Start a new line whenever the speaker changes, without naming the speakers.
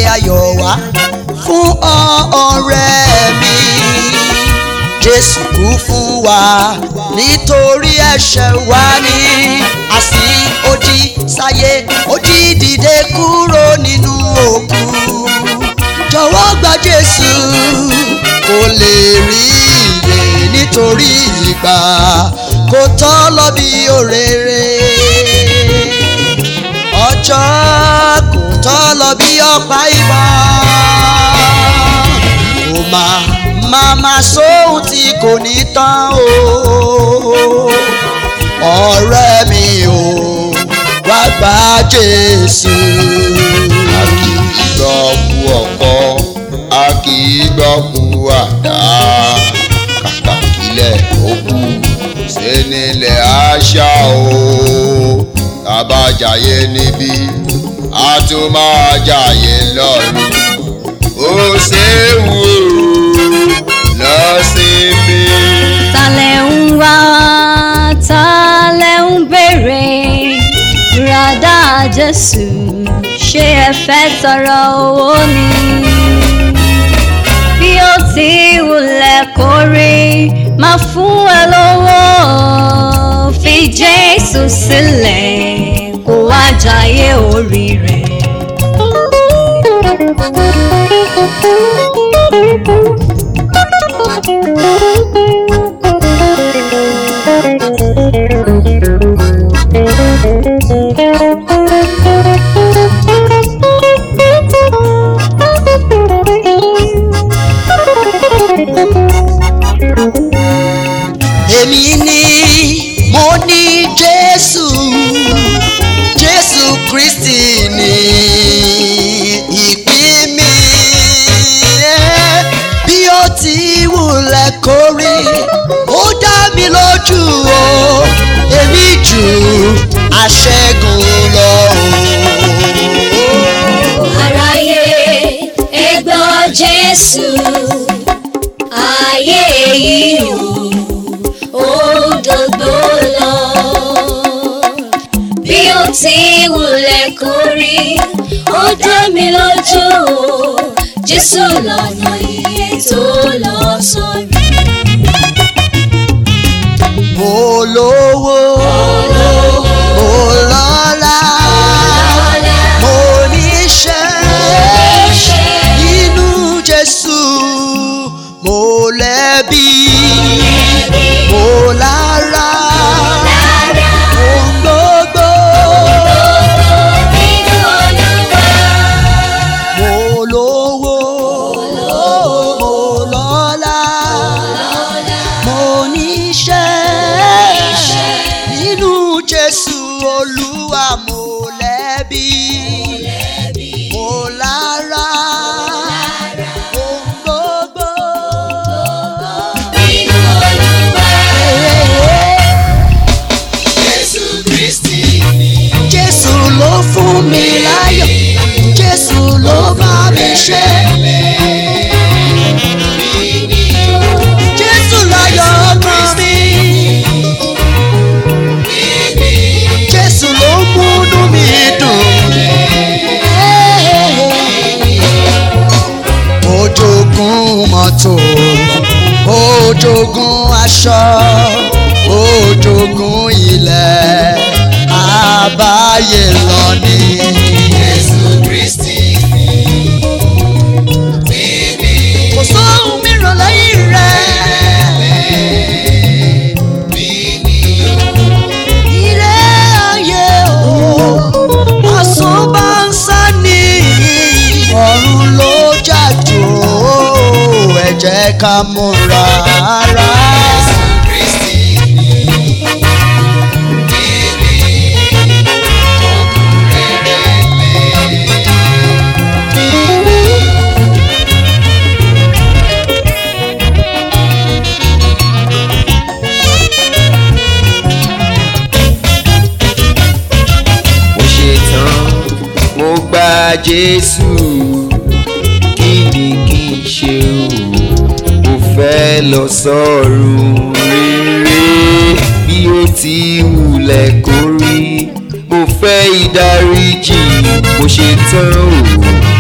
ayọ̀ wá fún ọ ọ̀rẹ́ mi jésù kú fún wa nítorí ẹ̀ṣẹ̀ wa ni àsì ó jí sáyé ó jí dìde kúrò nínú òkú jọ̀wọ́ gba jésù kó lè rí ìyè nítorí ìgbà kò tọ́ lọ bí òréré ọjọ́ kò tọ́ lọ bí ọ̀pá ìbọn kò máa máa máa sóhun tí kò ní tán o ọ̀rẹ́ mi o wá gba jésù.
a kì í gbọ́ kú ọkọ́ a kì í gbọ́ kú àdá kàkà kílẹ̀ ó kú ṣe nílẹ̀ àṣà o tàbá jàyé níbí a tún máa jàyé lọ́run ó ṣe é wò lọ sí mi.
Talẹ̀ ń wá, talẹ̀ ń béèrè, ràdá Jésù, ṣé ẹ fẹ́ tọrọ owó ni? Bí ó ti wulẹ̀ kórí, máa fún ẹ lówó, fi Jésù sílẹ̀, kó wá jayé orí rẹ̀.
èmi ni mo ní jésù jésù kristi ni ìpín mi bí ó ti wulẹ̀ kórí ó dá mi lójú o èmi jù aṣẹ́gun lọ o.
aráyé ẹ gbọ́ jésù ayé yìí ò ó dògbò lọ bí ó ti wulẹ̀ kórí ó dá mi lójú o jésù lọ́nà iye tó lọ sọ́rí.
mo lówó mo lọ́lá mo níṣẹ́ nínú jésù mo lẹ́bí mo lára ohun gbogbo mo lówó mo lọ́lá mo níṣẹ́ nínú jésù olúwa mo lẹ́bí mo lára ohun gbogbo.
jésù kristi ni.
jésù ló fún mi láyọ̀ jésù ló bá mi ṣe. jésù láyọ̀ ọkàn mi. jésù ló múnú mi dùn. mo jogún mọ́tò mo jogún aṣọ mo jogún ilẹ̀ àbáyé lọ ní.
jésù kristi ni.
kò sóhun mìíràn lẹ́yìn rẹ̀. ilé ayé o asán bá ń sá ní ọ̀run ló jàjò ẹ jẹ́ ká múra rárá.
kristi ni. mo ṣe tán mo gba jésù kí ni kí n ṣe o mo fẹ́ lọ sọ́run rere bí ó ti wulẹ̀ kó rí mo fẹ́ ìdáríjì mo ṣe tán o